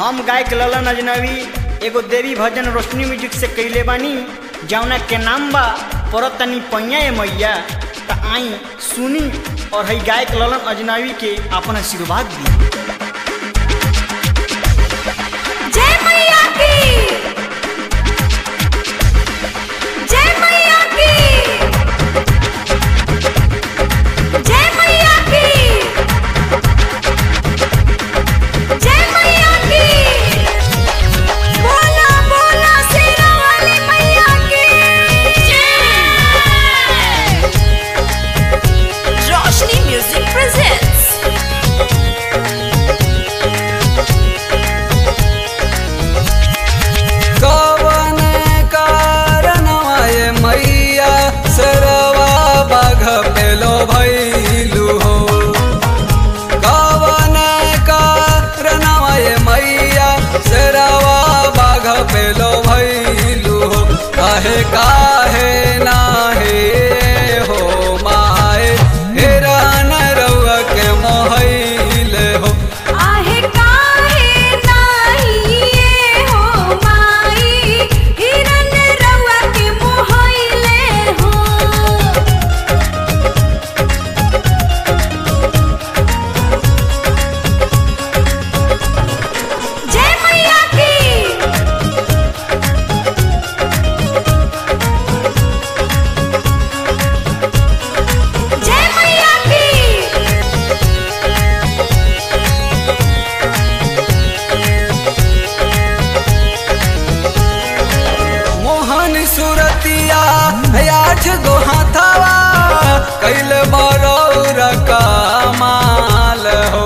हम गायक ललन अजनबी एगो देवी भजन रोशनी म्यूजिक से कैले बानी जौना के नाम बा परतनी पैया ए मैया त आई सुनी और हई गायक ललन अजनबी के अपन आशीर्वाद दी जय मैया की जय मैया की जय मैया की जय मैया की बोला बोला शेरा वाली मैया की जय रोशनी म्यूजिक प्रेजेंट्स कवन कारणवाय मैया सरवा बाघ पेलो भैलू हो कवन कारणवाय मैया सरवा बाघ पेलो भैलू हो काहे काहे नाहे हो माए हेरान रउआ के मोहैले हो आहे काहे नाही ये हो माई हिरन रउआ के मोहइले हो जय मैया की जय मैया की मोहन सुरतिया आठ गो हाथावा कैल बरौर कमाल हो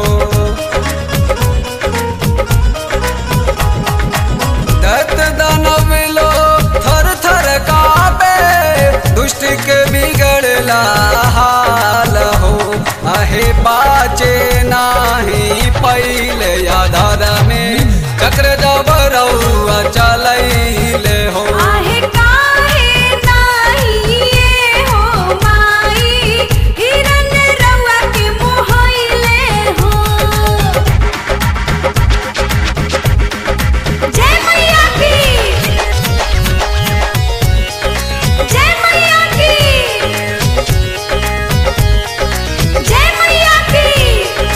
दत्त दानव लो थर थर कापे दुष्ट के बिगड़ला हाल हो आहे बाचे नाही पहिले आधार में चक्र जब रउआ चलैले हो आहे काहे नाही ये हो माई हिरन रउआ के मोहइले हो जय मैया की जय मैया की जय मैया की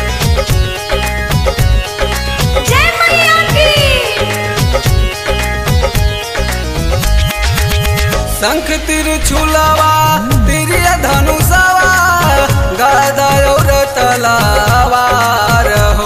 जय मैया की शंख तिर छुलावा तिरिय धनुषावा गदा और तलावार हो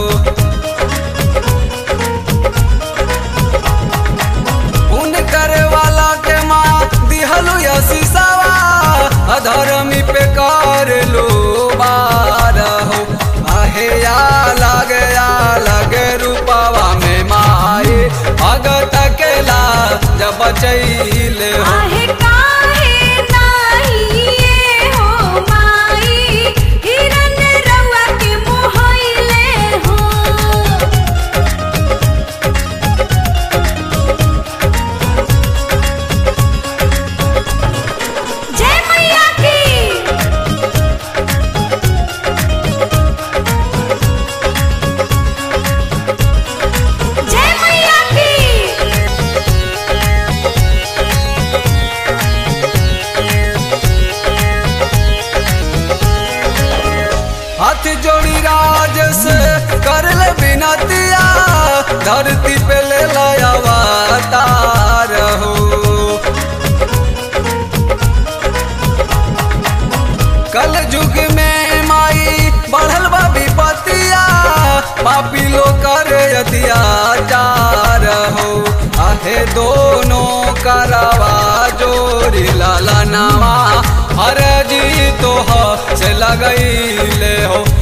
पुण्य करे वाला के माँ दिहलु यशीसावा अधर्मी पे कर लो बार हो आहे या लगे या लगे रूपावा में माए भगत केला जब बचैले हो आहे काहे नाही ये हो माई हिरन रउआ के मोहइले हो जय मैया की जय मैया की हाथ जोड़ी राज से कर ले बिनतिया धरती पे ले लाया तार हो कल युग में माई बढ़ल बा विपतिया पापी लो कर अत्याचार हो आहे दोनों करवा जोरी लाला नावा हर जी तो ह से लगैले हो